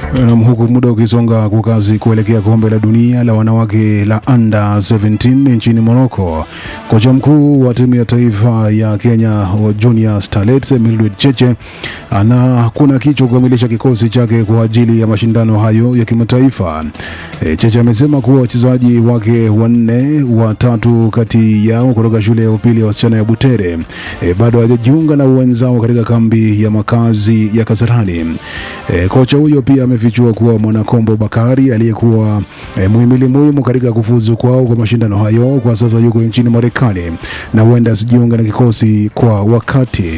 Nam, huku muda ukisonga kwa kasi kuelekea kombe la dunia la wanawake la under 17 nchini Morocco, kocha mkuu wa timu ya taifa ya Kenya wa Junior Starlets Mildred Cheche ana kuna kichwa kukamilisha kikosi chake kwa ajili ya mashindano hayo ya kimataifa. E, Cheche amesema kuwa wachezaji wake wanne, watatu kati yao kutoka shule ya upili ya wasichana ya Butere e, bado hawajajiunga na wenzao katika kambi ya makazi ya Kasarani. E, kocha huyo pia amefichua kuwa Mwanakombo Bakari aliyekuwa e, muhimili muhimu katika kufuzu kwao kwa mashindano hayo kwa sasa yuko nchini Marekani na huenda asijiunga na kikosi kwa wakati.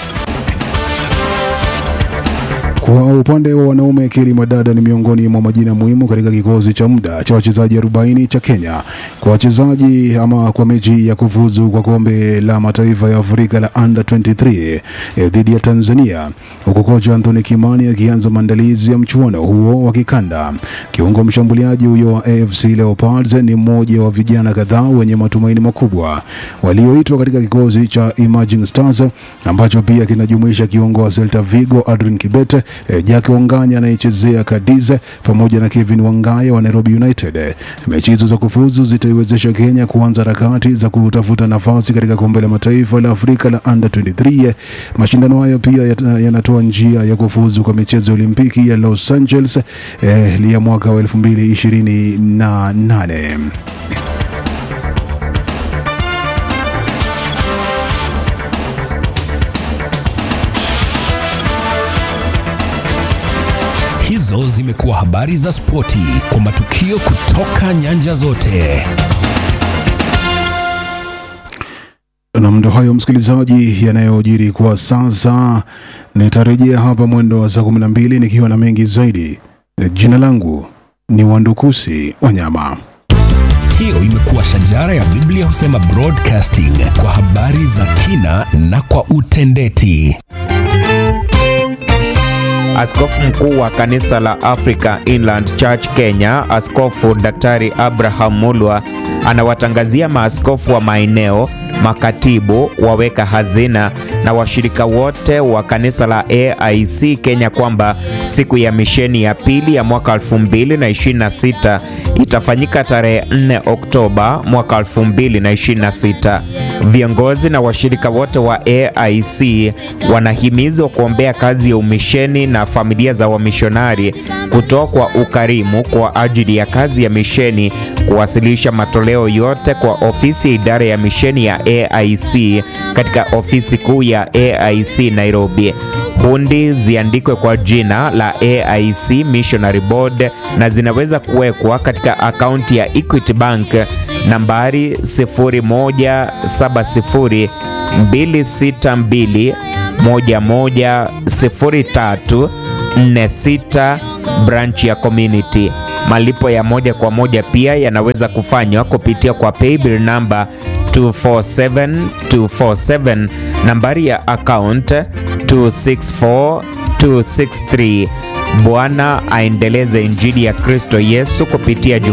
Kwa upande wa wanaume, Keri Madada ni miongoni mwa majina muhimu katika kikosi cha muda cha wachezaji 40 cha Kenya kwa wachezaji ama kwa mechi ya kufuzu kwa kombe la mataifa ya Afrika la under 23 eh, dhidi ya Tanzania, huku kocha Anthony Kimani akianza maandalizi ya mchuano huo wa kikanda. Kiungo mshambuliaji huyo wa AFC Leopards ni mmoja wa vijana kadhaa wenye matumaini makubwa walioitwa katika kikosi cha Emerging Stars ambacho pia kinajumuisha kiungo wa Celta Vigo Adrian Kibete eh, Jack Wanganya anayechezea Cadiz pamoja na Kevin Wangaya wa Nairobi United. Eh, Mechi hizo za kufuzu zitaiwezesha Kenya kuanza harakati za kutafuta nafasi katika kombe la mataifa la Afrika la under 23. Eh, Mashindano hayo pia yata- yanatoa njia ya kufuzu kwa michezo ya Olimpiki ya Los Angeles eh, ya mwaka wa 2028. Hizo zimekuwa habari za spoti kwa matukio kutoka nyanja zote. na ndo hayo msikilizaji, yanayojiri kwa sasa. Nitarejea hapa mwendo wa saa kumi na mbili nikiwa na mengi zaidi. Jina langu ni Wandukusi Wanyama. Hiyo imekuwa shajara ya Biblia husema broadcasting kwa habari za kina na kwa utendeti. Askofu mkuu wa kanisa la Africa Inland Church Kenya, Askofu Daktari Abraham Mulwa anawatangazia maaskofu wa maeneo, makatibu, waweka hazina na washirika wote wa kanisa la AIC Kenya kwamba siku ya misheni ya pili ya mwaka 2026 itafanyika tarehe 4 Oktoba mwaka 2026. Viongozi na washirika wote wa AIC wanahimizwa kuombea kazi ya umisheni na familia za wamishonari, kutoa kwa ukarimu kwa ajili ya kazi ya misheni, kuwasilisha matoleo yote kwa ofisi ya idara ya misheni ya AIC katika ofisi kuu ya AIC Nairobi. Hundi ziandikwe kwa jina la AIC Missionary Board na zinaweza kuwekwa katika akaunti ya Equity Bank nambari 0170 262 110346 branch ya community. Malipo ya moja kwa moja pia yanaweza kufanywa kupitia kwa paybill number 247247 nambari ya account 264263. Bwana aendeleze injili ya Kristo Yesu kupitia